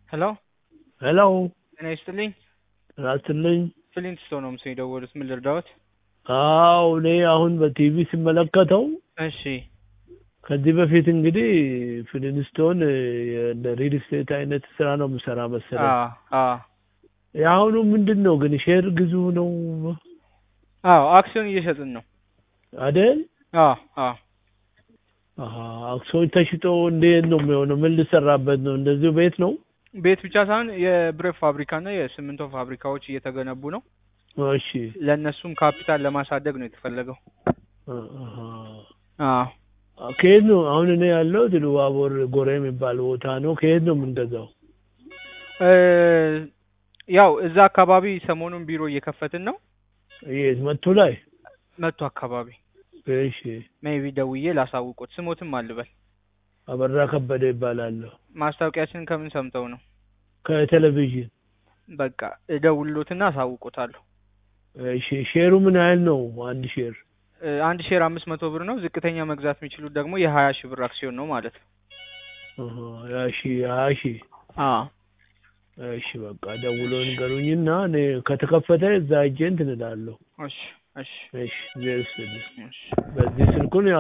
ሄሎ ሄሎ ጤና ይስጥልኝ። ራስልኝ ፍሊንት ስቶን ነው ምስል የደወሉት። ምን ልርዳዎት? አዎ እኔ አሁን በቲቪ ስመለከተው እሺ ከዚህ በፊት እንግዲህ ፍሊንስቶን እንደ ሪል ስቴት አይነት ስራ ነው የምሰራ መሰለኝ። አዎ አዎ የአሁኑ ምንድን ነው ግን ሼር ግዙ ነው አዎ አክሲዮን እየሸጥን ነው። አደል? አዎ አዎ አሀ አክሲዮን ተሽጦ እንዴት ነው የሚሆነው? ምን ልሰራበት ነው? እንደዚሁ ቤት ነው? ቤት ብቻ ሳይሆን የብረት ፋብሪካና የሲሚንቶ ፋብሪካዎች እየተገነቡ ነው። እሺ ለእነሱም ካፒታል ለማሳደግ ነው የተፈለገው። አሀ አዎ ከየት ነው አሁን እኔ ያለሁት ኢሉባቦር ጎሬ የሚባል ቦታ ነው። ከየት ነው የምንገዛው? እ ያው እዛ አካባቢ ሰሞኑን ቢሮ እየከፈትን ነው። የት መቱ ላይ? መቶ አካባቢ እሺ ሜቢ ደውዬ ላሳውቆት። ስሞትም አልበል። አበራ ከበደ ይባላለሁ። ማስታወቂያችንን ከምን ሰምተው ነው? ከቴሌቪዥን። በቃ እደውልሎትና አሳውቆታለሁ። እሺ ሼሩ ምን ያህል ነው? አንድ ሼር እ አንድ ሼር አምስት መቶ ብር ነው። ዝቅተኛ መግዛት የሚችሉት ደግሞ የሀያ ሺህ ብር አክሲዮን ነው ማለት ነው። አሀ፣ ያ ሺ ያ ሺ አዎ እሺ በቃ ደውሎ ንገሩኝና እኔ ከተከፈተ እዛ ሄጄ እንትን እላለሁ። እሺ እሺ እሺ ዜስ እሺ በዚህ ስልኩን